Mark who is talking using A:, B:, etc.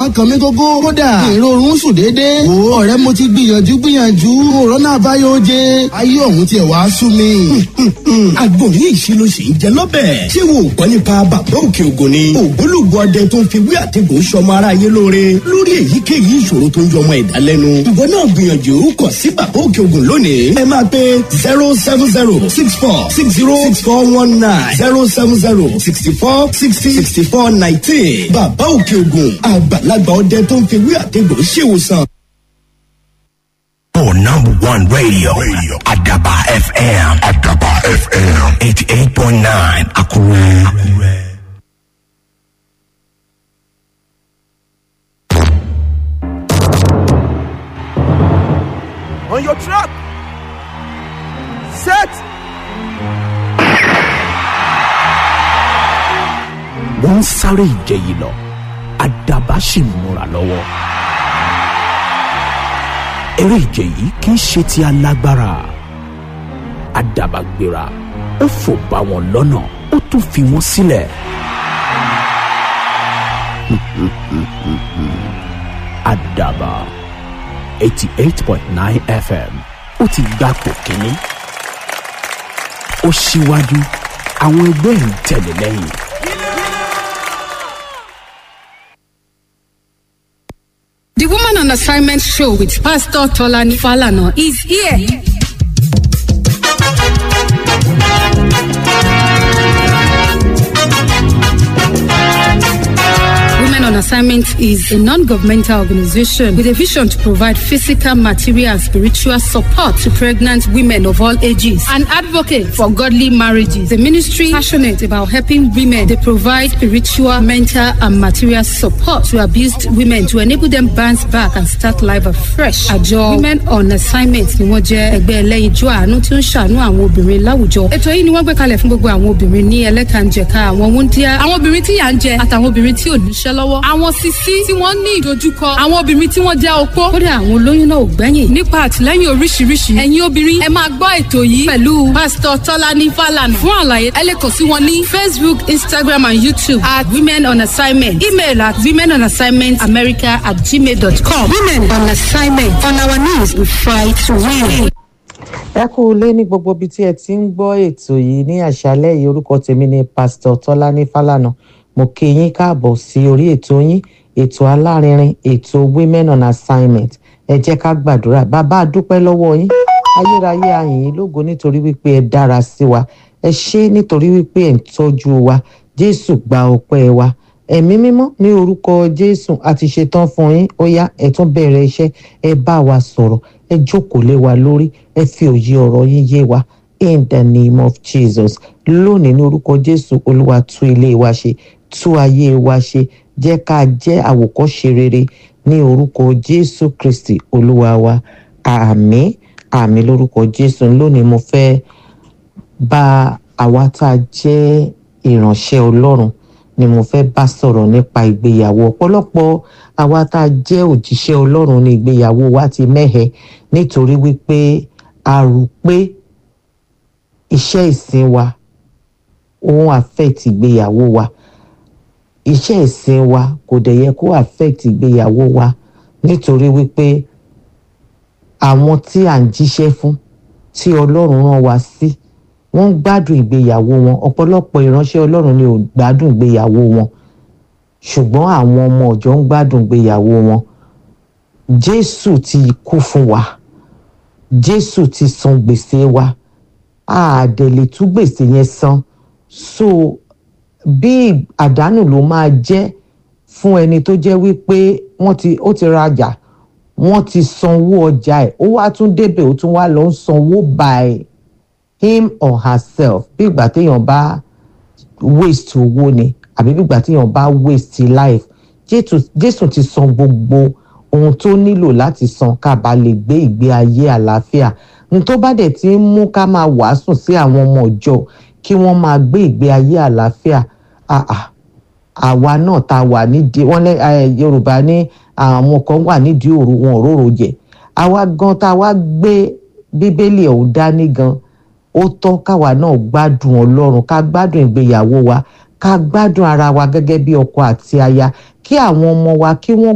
A: ọkàn mi gógó kódà ìrorun sùn déédéé wò ó ọ̀rẹ́ mo ti gbìyànjú gbìyànjú òrónà àbáyọ oje ayé ọ̀hún tiẹ̀ wá sú mi.
B: àgbo ní ìṣirò sì ń jẹ lọ́bẹ̀. ṣé wo ò gbọ́ nípa bàbá òkè ògùn ni. ògbólógbò ọdẹ tó ń fi wí àtẹ̀gùn sọmọ aráyé lóore lórí èyíkéyìí ìṣòro tó ń jọmọ ẹ̀dá lẹ́nu. ìwọ náà gbìyànjú kàn sí bàbá òkè ògùn lónìí. ẹ máa pe zero seven zero six four six zero six four one nine zero seven zero sixty four sixty sixty four nineteen. bàbá òkè ògùn àgbàlagbà ọdẹ tó ń fi wí àtẹ̀gùn ṣèwòsàn.
C: Oh, number one radio, radio. Adaba FM. Adaba FM. 88.9 Akure. Akure.
D: On your track. Set.
E: wọ́n ń sáré ìje yìí lọ àdàbà sì ń múra lọ́wọ́. eré ìje yìí kì í ṣe ti alágbára àdàbà gbéra ó fò bá wọn lọ́nà ó tún fi wọ́n sílẹ̀. àdàbà eighty eight point nine fm ó ti gbapò kínní ó ṣíwájú àwọn ẹgbẹ́ ń tẹ̀lé lẹ́yìn.
F: The Woman on Assignment show with Pastor Tolani Falana is here. Women on Assignment is a non-governmental organization with a vision to provide physical, material, and spiritual support to pregnant women of all ages. An advocate for godly marriages. The ministry passionate about helping women. They provide spiritual, mental, and material support to abused women to enable them bounce back and start life afresh. Àjọ Women on Assignment ni wọ́n jẹ́ ẹgbẹ́ ẹlẹ́yinjú àánú tí ó ń ṣàánú àwọn obìnrin láwùjọ. Ètò yìí ni wọ́n gbé kalẹ̀ fún gbogbo àwọn obìnrin ní ẹlẹ́kànjẹ̀ka àwọn wúndíá, àwọn obìnrin tí yà ń jẹ àtàwọn obìnrin tí ò níṣẹ́ lọ́wọ́. Àwọn sisi tí wọ́n ní ìdojúkọ, àwọn obìnrin tí wọ́n jẹ́ opó. Kódà àwọn olóyún náà ò gbẹ́yìn. Nípa àtìlẹ́yìn oríṣiríṣi, ẹ̀yin obìnrin ẹ máa gbọ́ ètò yìí pẹ̀lú Pásítọ̀ Tọ́lání Fálànà. Fún àlàyé, ẹ lè kàn sí wọn ní Facebook, Instagram and YouTube at Women on Assignment. Email at women on assignment america at gmail.com. Women on assignment. On our knees, we fight to win.
G: ẹ kú ilé ní gbogbo ibi tí ẹ ti ń gbọ́ ètò yìí ní àṣálẹ́ yìí orúkọ tèmi ni pásítọ̀ tọ́lání fálànà mo kí yín káàbọ̀ sí orí ètò yín ètò alárinrin ètò women on assignment ẹ jẹ́ ká gbàdúrà bàbá a dúpẹ́ lọ́wọ́ yín ayérayé ayìn yín lógo nítorí wípé ẹ dára sí wa ẹ ṣé nítorí wípé ẹ ń tọ́jú wa jésù gba ọpẹ́ wa ẹ̀mí mímọ́ ní orúkọ jésù a ti ṣetán fún yín ó yá ẹ tún bẹ̀rẹ̀ iṣẹ́ ẹ bá wa sọ̀rọ̀ ẹ jókòó lé wa lórí ẹ fi òye ọ̀rọ̀ yín yé wa in the name of jesus lónìí ní orúkọ jésù olúwa tú ilé wa ṣe tú ayé wa ṣe jẹ́ ká jẹ́ àwòkọ́ṣe rere ní orúkọ jésù kristi olúwa wa àmín àmín lórúkọ jésù lónìí mo fẹ́ bá àwa tá a jẹ́ ìránṣẹ́ ọlọ́run ni mo fẹ́ bá sọ̀rọ̀ nípa ìgbéyàwó ọ̀pọ̀lọpọ̀ àwa tá a jẹ́ òjíṣẹ́ ọlọ́run ní ìgbéyàwó wa ti mẹ́hẹ nítorí wípé a rò pé iṣẹ́ ìsìn wa òun affect ìgbéyàwó wa iṣẹ́ ìsìn wa kò dẹ̀ yẹ kó affect ìgbéyàwó wa nítorí wípé àwọn tí à ń jíṣẹ́ fún tí ọlọ́run rán wa sí wọ́n ń gbádùn ìgbéyàwó wọn ọ̀pọ̀lọpọ̀ ìránṣẹ́ ọlọ́run ni ò gbádùn ìgbéyàwó wọn ṣùgbọ́n àwọn ọmọ ọ̀jọ́ ń gbádùn ìgbéyàwó wọn jésù ti kú fún wa jésù ti san gbèsè wa a dẹ̀ lè tú gbèsè yẹn san so bí àdánù ló máa jẹ́ fún ẹni tó jẹ́ wípé wọ́n ti ó ti rajà wọ́n ti sanwó ọjà ẹ̀ ó wá tún débẹ̀ ó tún wá lọ ń sanwó by him or herself bí ìgbà téèyàn bá waste owó ni àbí bí ìgbà téèyàn bá waste life jésù jésù ti san gbogbo ohun tó nílò láti san ká bá lè gbé ìgbé ayé àlàáfíà n tó bá dẹ̀ ti ń mú ká máa wàásù sí àwọn ọmọ ọjọ́ kí wọ́n máa gbé ìgbé ayé àlàáfíà àà àwa náà tá a wà nídìí wọ́n lẹ yorùbá ní àwọn kan wà nídìí òru wọn òróró jẹ àwa gan tá a wá gbé bíbélì ọ̀hún dání gan ó tọ́ káwa náà gbádùn ọlọ́run ká gbádùn ìgbéyàwó wa ká gbádùn ara wa gẹ́gẹ́ bí ọkọ àti aya kí àwọn ọmọ wa kí wọ́n